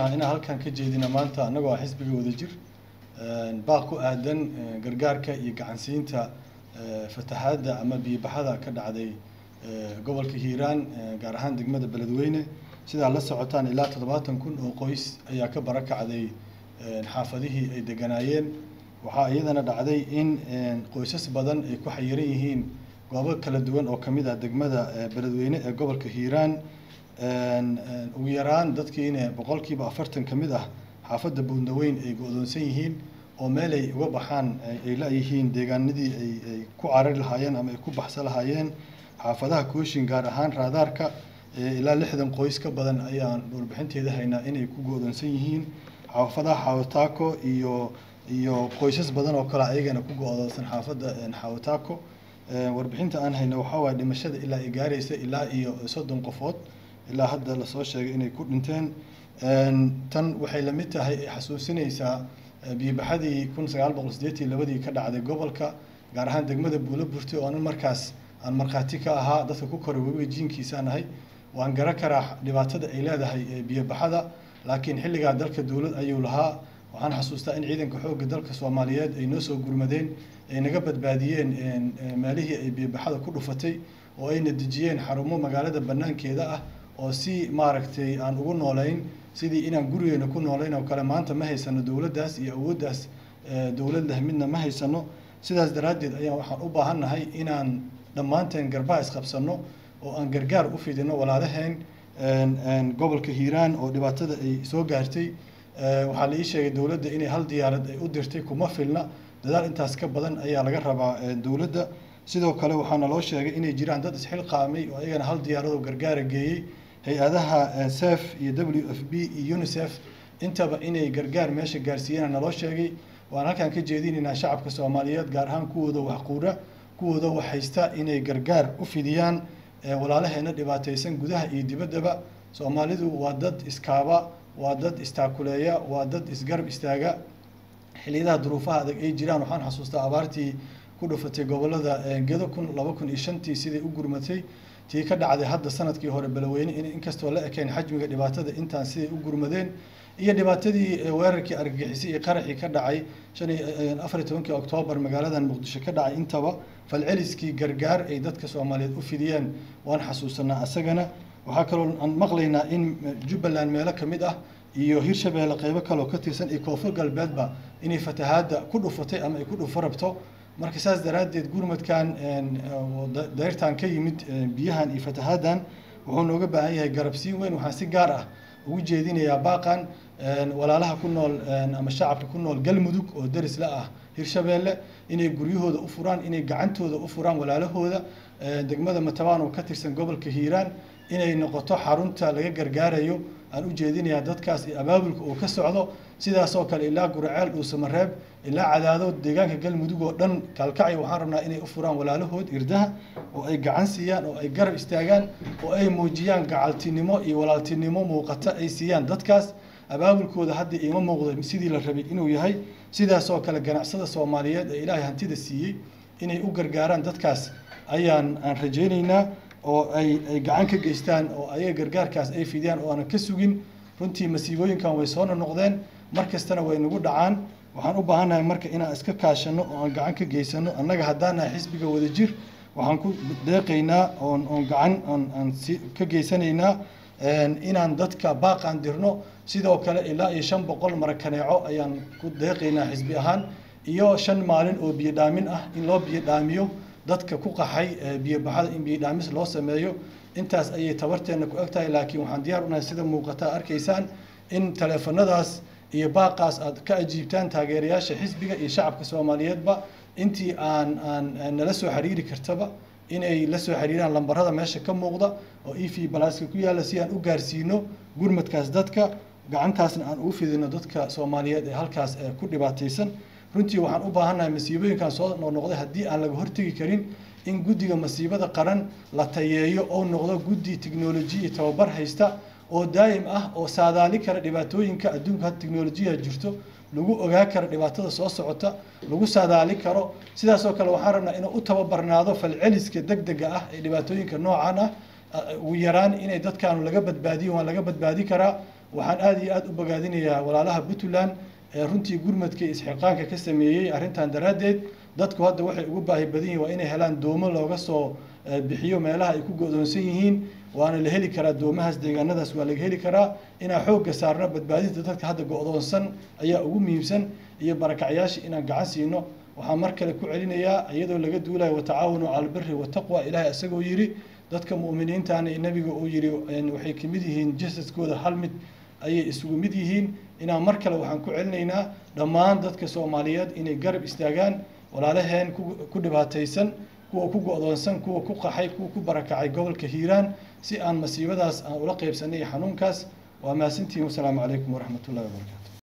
rabnaa inaan halkan ka jeedina maanta annagoo ah xisbiga wadajir baaq ku aadan gargaarka iyo gacansiinta fatahaadda ama biyobaxada ka dhacday gobolka hiiraan gaar ahaan degmada beledweyne sidaa la socotaan ilaa toddobaatan kun oo qoys ayaa ka barakacday xaafadihii ay deganaayeen waxaa iyadana dhacday in qoysas badan ay ku xayiran yihiin goobo kala duwan oo kamid ah degmada beledweyne ee gobolka hiiraan ugu yaraan dadkiina boqolkiiba afartan ka mid ah xaafadda buundaweyn ay go-doonsan yihiin oo meel ay uga baxaan ay la-yihiin deegaanadii ay ku carari lahaayeen ama ay ku baxsan lahaayeen xaafadaha kooshin gaar ahaan raadaarka ilaa lixdan qoys ka badan ayaan warbixinteeda haynaa inay ku go-doonsan yihiin xaafadaha xawataako iyo iyo qoysas badan oo kale ayagana ku go-doonsan xaafadda xawataako warbixinta aan hayno waxaa waaya dhimashada ilaa ay gaaraysa ilaa iyo soddon qofood ilaa hadda lasoo sheegay inay ku dhinteen tan waxay la mid tahay ay xasuusinaysaa biyobaxadii kun sagaal boqol sideetii labadii ka dhacday gobolka gaar ahaan degmada buulo burti oo anan markaas aan markhaati ka ahaa dadka ku koray webiga jiinkiisaan ahay waan garan karaa dhibaatada ay leedahay biyobaxada laakiin xilligaa dalka dowlad ayuu lahaa waxaan xasuustaa in ciidanka xoogga dalka soomaaliyeed ay noo soo gurmadeen ay naga badbaadiyeen meelihii ay biyobaxada ku dhufatay oo ayna dejiyeen xarumo magaalada banaankeeda ah oo si maaragtay aan ugu noolayn sidii inaan gurigeena ku noolayn oo kale maanta ma haysano dowladdaas iyo awooddaas dowlad leh midna ma haysano sidaas daraaddeed ayaan waxaan u baahannahay inaan dhammaanteen garbaha isqabsano oo aan gargaar u fidino walaalaheen gobolka hiiraan oo dhibaatada ay soo gaartay waxaa la ii sheegay dowladda inay hal diyaarad ay u dirtay kuma filna dadaal intaas ka badan ayaa laga rabaa dowladda sidoo kale waxaana loo sheegay inay jiraan dad isxilqaamay oo ayagana hal diyaaradoo gargaara geeyey hay-adaha sef iyo w f b iyo unicef intaba inay gargaar meesha gaarsiiyeen naloo sheegay waan halkaan ka jeedinaynaa shacabka soomaaliyeed gaar ahaan kuwooda waxquura kuwooda wax haysta inay gargaar u fidiyaan walaalaheena dhibaataysan gudaha iyo dibaddaba soomaalidu waa dad iskaaba waa dad istaakuleeya waa dad isgarab istaaga xilliyadaha duruufaha adag ay jiraan waxaan xasuustaa abaartii ku dhufatay gobolada gedo kun laba kun iyo shantii siday u gurmatay tii ka dhacday hadda sanadkii hore balweyne in inkastoo la ekeen xajmiga dhibaatada intaan siday u gurmadeen iyo dhibaatadii weerarkii argagixisay iyo qaraxii ka dhacay shan iyo afar iyo tobankii oktoobar magaaladan muqdisho ka dhacay intaba falceliskii gargaar ay dadka soomaaliyeed u fidiyeen waan xasuusanaa asagana waxaa kaloo aan maqlaynaa in jubbaland meelo ka mid ah iyo hirshabeelle qeybo kaleoo ka tirsan iyo koonfur galbeedba inay fatahaadda ku dhufatay ama ay ku dhufo rabto marka saas daraaddeed gurmadkan dayrtan ka yimid biyahan iyo fatahaaddan wuxuu nooga baahan yahay garabsiin weyn waxaan si gaar ah ugu jeedinayaa baaqan walaalaha ku nool ama shacabka ku nool galmudug oo deris la ah hirshabeelle inay guryahooda u furaan inay gacantooda u furaan walaalahooda degmada matabaan oo ka tirsan gobolka hiiraan inay noqoto xarunta laga gargaarayo aan u jeedinayaa dadkaas iyo abaabulka uu ka socdo sidaas oo kale ilaa guraceel dhuusamareeb ilaa cadaado deegaanka galmudug oo dhan kaalkacyo waxaan rabnaa inay u furaan walaalahood irdaha oo ay gacan siiyaan oo ay garab istaagaan oo ay muujiyaan gacaltinimo iyo walaaltinimo muuqata ay siiyaan dadkaas abaabulkooda hadda iima muuqdo sidii la rabay inuu yahay sidaas oo kale ganacsada soomaaliyeed ee ilaahay hantida siiyey inay u gargaaraan dadkaas ayaan aan rajaynaynaa oo ay ay gacan ka geystaan oo ayaga gargaarkaas ay fidiyaan oo aanan ka sugin runtii masiibooyinkan way soona noqdeen mar kastana way nagu dhacaan waxaan u baahannahay marka inaan iska kaashano oo aan gacan ka geysano annaga haddaan nahay xisbiga wadajir waxaan ku deeqaynaa oon oon gacan aan aan si ka geysanaynaa inaan dadka baaqaan dirno sidoo kale ilaa iyo shan boqol marakaneeco ayaan ku deeqaynaa xisbi ahaan iyo shan maalin oo biyo dhaamin ah in loo biyo dhaamiyo dadka ku qaxay biyobaxada in biyo dhaamis loo sameeyo intaas ayay tabarteenna ku eg tahay laakiin waxaan diyaar unahay sida muuqata arkaysaan in taleefanadaas iyo baaqaas aad ka ajiibtaan taageerayaasha xisbiga iyo shacabka soomaaliyeedba intii aan aan nala soo xiriiri kartaba inay la soo xiriiraan lambarada meesha ka muuqda oo e v balaaska ku yaalla si aan u gaarsiino gurmadkaas dadka gacantaasna aan ugu fidino dadka soomaaliyeed ee halkaas ku dhibaataysan runtii waxaan u baahannahay masiibooyinkan soo noqnoqday haddii aan laga hortegi karin in guddiga masiibada qaran la tayeeyo oo noqdo guddi tiknoloji iyo tababar haysta oo daa'im ah oo saadaali kara dhibaatooyinka adduunka hadda tiknolojiya jirto lagu ogaa karo dhibaatada soo socota lagu saadaali karo sidaas oo kale waxaan rabnaa inuu u tababarnaado falceliska degdega ah ee dhibaatooyinka noocan ah ugu yaraan inay dadkaanu laga badbaadiyo waan laga badbaadi karaa waxaan aada iyo aada u bogaadinayaa walaalaha puntland ee runtii gurmadka iyo isxiqaanka ka sameeyey arrintan daraaddeed dadku hadda waxay ugu baahi badan yihiin waa inay helaan doomo looga soo bixiyo meelaha ay ku go-doonsan yihiin waana la heli karaa doomahaas deegaanadaas waa laga heli karaa inaan xoogga saarno badbaadinta dadka hadda go-doonsan ayaa ugu muhiimsan iyo barakacyaasha inaan gacan siino waxaan mar kale ku celinayaa iyadoo laga duulayo watacaawanu cala albiri wataqwa ilaahay isagoo yidhi dadka mu'miniintaana nabiga uu yidhi waxay ka mid yihiin jasadkooda hal mid ayay isugu mid yihiin inaan mar kale waxaan ku celinaynaa dhammaan dadka soomaaliyeed inay garab istaagaan walaalaheen ku dhibaataysan kuwa ku go-doonsan kuwa ku qaxay kuwa ku barakacay gobolka hiiraan si aan masiibadaas aan ula qeybsanay xanuunkaas waa mahadsantihiin wasalaamu calaykum waraxmat ullahi wabarakaatu